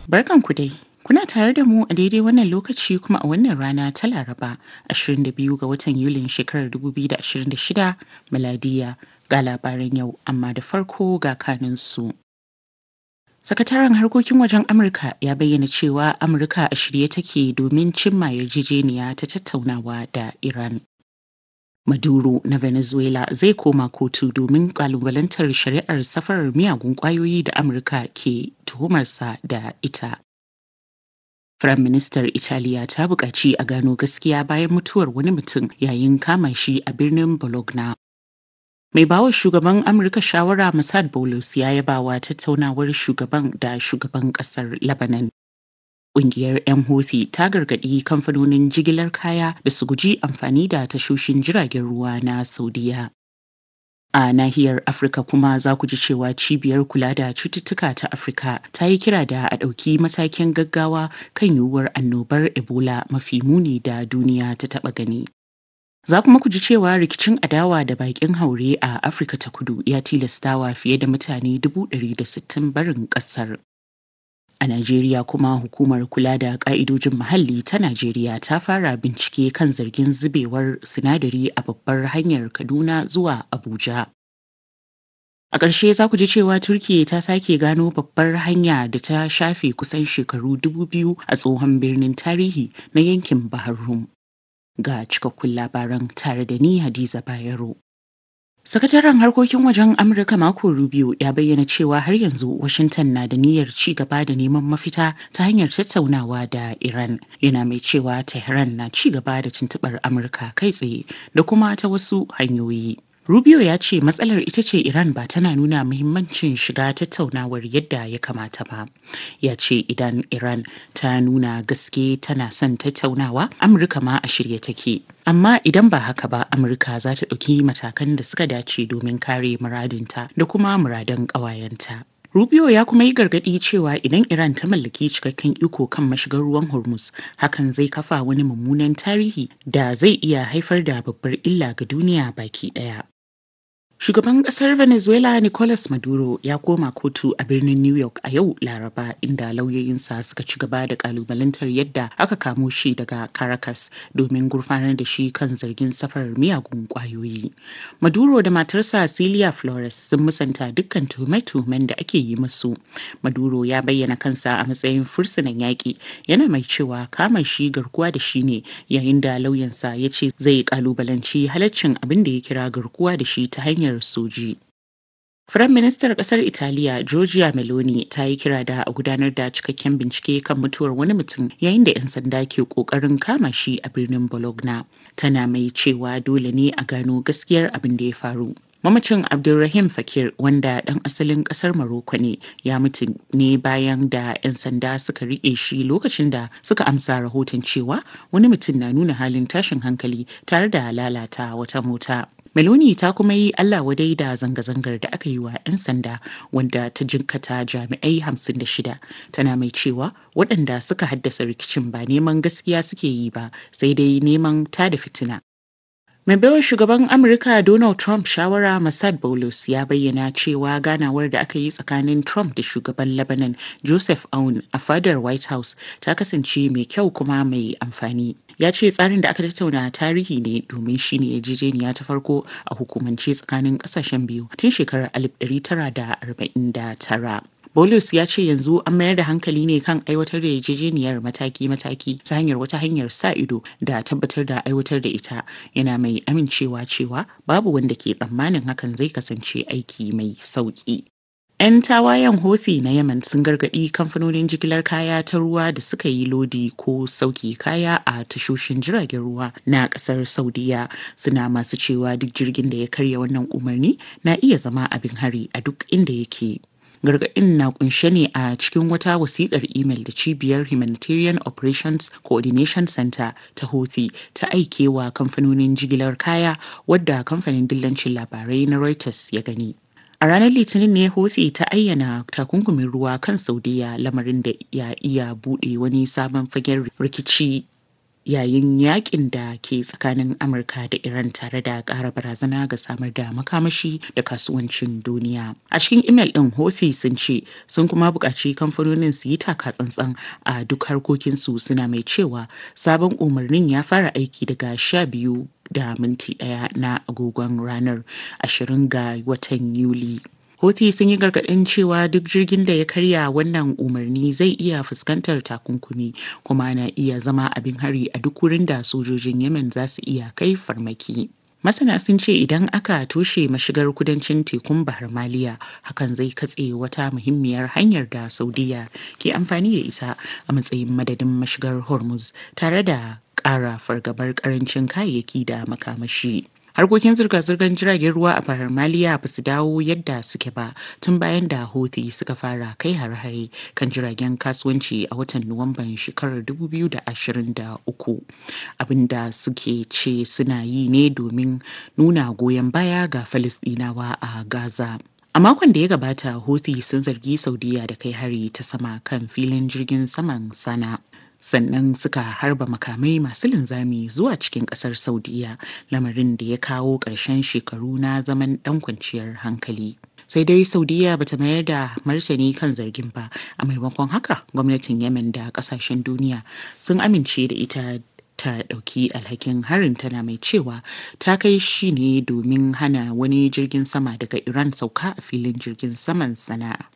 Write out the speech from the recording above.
Barkanku dai. Kuna tare da mu a daidai wannan lokaci kuma a wannan rana ta Laraba 22 ga watan Yulin shekarar 2026 miladiya ga labaran yau amma da farko ga kaninsu. Sakataren harkokin wajen Amurka ya bayyana cewa Amurka a shirye take domin cimma yarjejeniya ta tattaunawa da Iran. Maduro na Venezuela zai koma kotu domin kalubalantar shari'ar safarar miyagun kwayoyi da Amurka ke tuhumarsa da ita. Firaministar Italiya ta buƙaci a gano gaskiya bayan mutuwar wani mutum yayin kama shi a birnin Bologna. Mai bawa shugaban Amurka shawara Mossad Boulos ya yabawa tattaunawar shugaban da shugaban ƙasar Lebanon. Ƙungiyar 'yan Houthi ta gargaɗi kamfanonin jigilar kaya da su guji amfani da tashoshin jiragen ruwa na Saudiya. A nahiyar Afirka kuma za ku ji cewa cibiyar kula da cututtuka ta Afirka ta yi kira da a ɗauki matakin gaggawa kan yiwuwar annobar Ebola mafi muni da duniya ta taɓa gani. Za kuma ku ji cewa rikicin adawa da bakin haure a Afirka ta kudu ya tilastawa fiye da mutane 160 barin ƙasar. A Najeriya kuma hukumar kula da ƙa'idojin muhalli ta Najeriya ta fara bincike kan zargin zubewar sinadari a babbar hanyar Kaduna zuwa Abuja. A ƙarshe za ku ji cewa Turkiyya ta sake gano babbar hanya da ta shafe kusan shekaru dubu biyu a tsohon birnin tarihi na yankin Bahar Rum. Ga cikakkun labaran tare da ni Hadiza Bayero. Sakataren harkokin wajen Amurka Marco Rubio ya bayyana cewa har yanzu Washington na da niyyar ci gaba da neman mafita ta hanyar tattaunawa da Iran. Yana mai cewa Tehran na ci gaba da tuntuɓar Amurka kai tsaye da kuma ta wasu hanyoyi. Rubio ya ce matsalar ita ce Iran ba tana nuna muhimmancin shiga tattaunawar yadda ya kamata ba. Ya ce idan Iran ta nuna gaske tana son tattaunawa, Amurka ma a shirye take. Amma idan ba haka ba, Amurka za ta ɗauki matakan da suka dace domin kare muradinta da kuma muradan ƙawayenta. Rubio ya kuma yi gargaɗi cewa idan Iran ta mallaki cikakken iko kan mashigar ruwan Hormuz, hakan zai kafa wani mummunan tarihi da zai iya haifar da babbar illa ga duniya baki ɗaya. Shugaban ƙasar Venezuela Nicolas Maduro ya koma kotu a birnin New York a yau Laraba inda lauyoyinsa suka ci gaba da kalubalantar yadda aka kamo shi daga Caracas domin gurfanar da shi kan zargin safarar miyagun ƙwayoyi. Maduro da matarsa Celia Flores sun musanta dukkan tuhume-tuhumen da ake yi musu. Maduro ya bayyana kansa a matsayin fursunan yaƙi yana mai cewa kama shi garkuwa da shi ne yayin da lauyansa ya ce zai kalubalanci halaccin abin da ya kira garkuwa da shi ta hanyar hanyar soji. Firaministar ƙasar Italiya Giorgia Meloni ta yi kira da a gudanar da cikakken bincike kan mutuwar wani mutum yayin da 'yan sanda ke ƙoƙarin kama shi a birnin Bologna. Tana mai cewa dole ne a gano gaskiyar abin da ya faru. Mamacin Abdulrahim Fakir wanda ɗan asalin ƙasar Maroko ne ya mutu ne bayan da 'yan sanda suka riƙe shi lokacin da suka amsa rahoton cewa wani mutum na nuna halin tashin hankali tare da lalata wata mota. Meloni ta kuma yi Allah wadai da zanga-zangar da aka yi wa 'yan sanda wanda ta jinkata jami'ai 56 tana mai cewa waɗanda suka haddasa rikicin ba neman gaskiya suke yi ba sai dai neman tada fitina. Mai baiwa shugaban Amurka Donald Trump shawara Mossad Boulos ya bayyana cewa ganawar da aka yi tsakanin Trump da shugaban Lebanon Joseph Aoun a fadar White House ta kasance mai kyau kuma mai amfani. Ya ce tsarin da aka tattauna tarihi ne domin shi ne yarjejeniya ta farko a hukumance tsakanin kasashen biyu tun shekarar 1949. Bolus ya ce yanzu an mayar da hankali ne kan aiwatar da yarjejeniyar mataki-mataki ta hanyar wata hanyar sa ido da tabbatar da aiwatar da ita yana mai amincewa cewa babu wanda ke tsammanin hakan zai kasance aiki mai sauki. 'Yan tawayen Houthi na Yemen sun gargaɗi kamfanonin jigilar kaya ta ruwa da suka yi lodi ko sauki kaya a tashoshin jiragen ruwa na ƙasar Saudiya suna masu cewa duk jirgin da ya karya wannan umarni na iya zama abin hari a duk inda yake. gargaɗin na kunshe ne a cikin wata wasiƙar imel da cibiyar humanitarian operations coordination center ta houthi ta aike wa kamfanonin jigilar kaya wadda kamfanin dillancin labarai na reuters ya gani A ranar Litinin ne Houthi ta ayyana takunkumin ruwa kan Saudiya lamarin da ya iya buɗe wani sabon fagen rikici yayin yakin da ke tsakanin Amurka da Iran tare da ƙara barazana ga samar da makamashi da kasuwancin duniya. A cikin imel ɗin Houthi sun ce sun kuma buƙaci kamfanonin su yi taka tsantsan a duk harkokinsu suna mai cewa sabon umarnin ya fara aiki daga sha biyu da minti ɗaya na agogon ranar 20 ga watan Yuli. Houthi sun yi gargaɗin cewa duk jirgin da ya karya wannan umarni zai iya fuskantar takunkumi kuma na iya zama abin hari a duk wurin da sojojin Yemen za su iya kai farmaki. Masana sun ce idan aka toshe mashigar kudancin tekun Bahar Maliya hakan zai katse wata muhimmiyar hanyar da Saudiya ke amfani da ita a matsayin madadin mashigar Hormuz tare da ƙara fargabar ƙarancin kayayyaki da makamashi. harkokin zirga-zirgar jiragen ruwa a bahar maliya ba su dawo yadda suke ba tun bayan da houthi suka fara kai har-hare kan jiragen kasuwanci a watan nuwamban shekarar 2023 abinda suke ce suna yi ne domin nuna goyon baya ga falisdinawa a gaza A makon da ya gabata, Houthi sun zargi Saudiya da kai hari ta sama kan filin jirgin saman Sana. sannan suka harba makamai masu linzami zuwa cikin kasar saudiya lamarin da ya kawo ƙarshen shekaru na zaman ɗan kwanciyar hankali sai dai saudiya bata mayar da martani kan zargin ba a maimakon haka gwamnatin yemen da ƙasashen duniya sun amince da ita ta ɗauki alhakin harin tana mai cewa ta kai shi ne domin hana wani jirgin sama daga iran sauka a filin jirgin saman sana'a